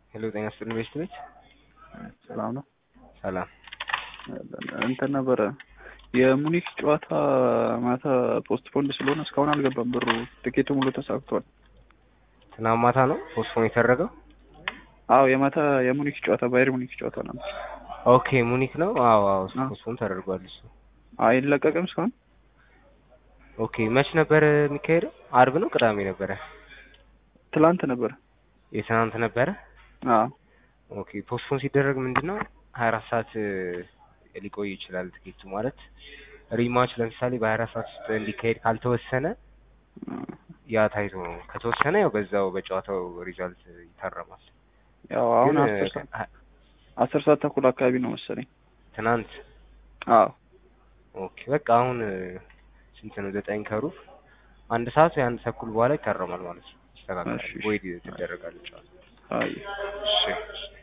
ሄሎ ጤና ይስጥልኝ ቤስት ቤት ሰላም ነው። ሰላም እንትን ነበረ የሙኒክ ጨዋታ ማታ ፖስት ፖንድ ስለሆነ እስካሁን አልገባም ብሩ። ትኬቱ ሙሉ ተሳክቷል። ትናንት ማታ ነው ፖስትፖን የተደረገው። አዎ የማታ የሙኒክ ጨዋታ ባየር ሙኒክ ጨዋታ ነበር። ኦኬ ሙኒክ ነው። አዎ አዎ አዎ። ፖስትፖን ተደርጓል እሱ። አይለቀቅም እስካሁን ኦኬ መች ነበር የሚካሄደው? አርብ ነው ቅዳሜ ነበረ? ትላንት ነበረ። የትናንት ነበረ። አዎ ኦኬ ፖስትፖን ሲደረግ ምንድን ነው ሀያ አራት ሰዓት እ, ሊቆይ ይችላል ትኬቱ ማለት ሪማች ለምሳሌ በሀያ አራት ሰዓት ውስጥ እንዲካሄድ ካልተወሰነ ያ ታይቶ ነው። ከተወሰነ ያው በዛው በጨዋታው ሪዛልት ይታረማል። ያው አሁን ግን አስር እ, ሰዓት ሀ- አስር ሰዓት ተኩል አካባቢ ነው መሰለኝ። ትናንት አዎ ኦኬ በቃ አሁን እ, ስንት ነው ዘጠኝ ከሩብ አንድ ሰዓት ወይ አንድ ተኩል በኋላ ይታረማል ማለት ነው። ይስተካከላል እሺ፣ እሺ። ወይ ትደረጋለች ጨዋታ። አይ እሺ